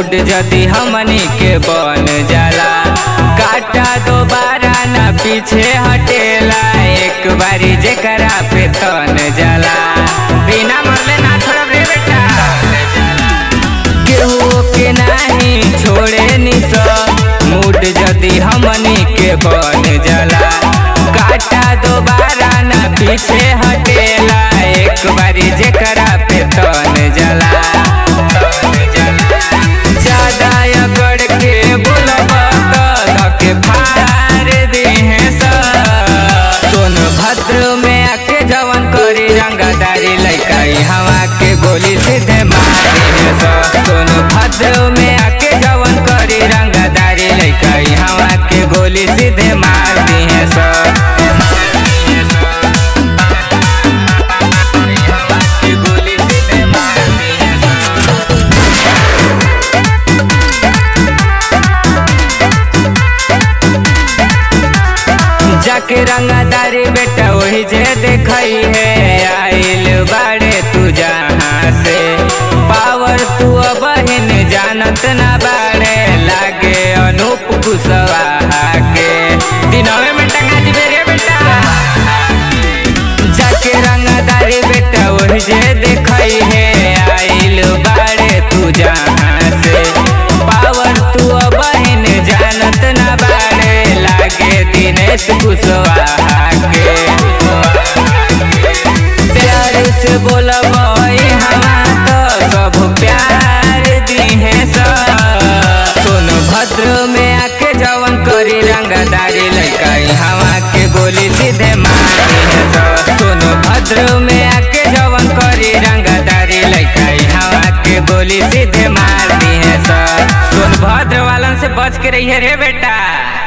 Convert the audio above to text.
mood जदी हमनी के बन जाला काटा दोबारा ना पीछे हटेला एक बारी जेकरा पे तन जाला बिना मरले ना छोड़ब रे बेटा केहू के नाही छोड़े निस मूड जदी हमनी के बन जाला काटा दोबारा ना पीछे हटेला एक बारी जेकरा पे तन जाला ज्यादा अगड़ के बोलब त धके फाड़ दिहे सोनभद्र में आके जवन करी रंगदारी लइका हवा के गोली सीधे मारी सोनभद्र में आके जवन करी रंगदारी लइका हवा के गोली सीधे मार दिहे गोली सीधे मार दिहे जाके रंगदारी बेटा वही जे देखई है आइल बाड़े तू जहाँ से पावर तू बहिन जानत ना बाड़े लागे अनूप कुशवाहा के दिनवे में टंगा दिबे रे बेटा जाके रंगदारी बेटा वही जे देखई है आइल बाड़े तू जहाँ से पावर तू बहिन जानत ना बाड़े लागे दिनेश कुशवाहा के प्यार से बोलब हवा तो सब प्यार दिहे सोनभद्र में आके जवन करी रंगदारी लइका हवा के गोली सीधे मारी सोनभद्र में आके जवन करी रंगदारी लइका हवा के गोली सीधे मार दी है सोनभद्र वालन से बच के रही है रे बेटा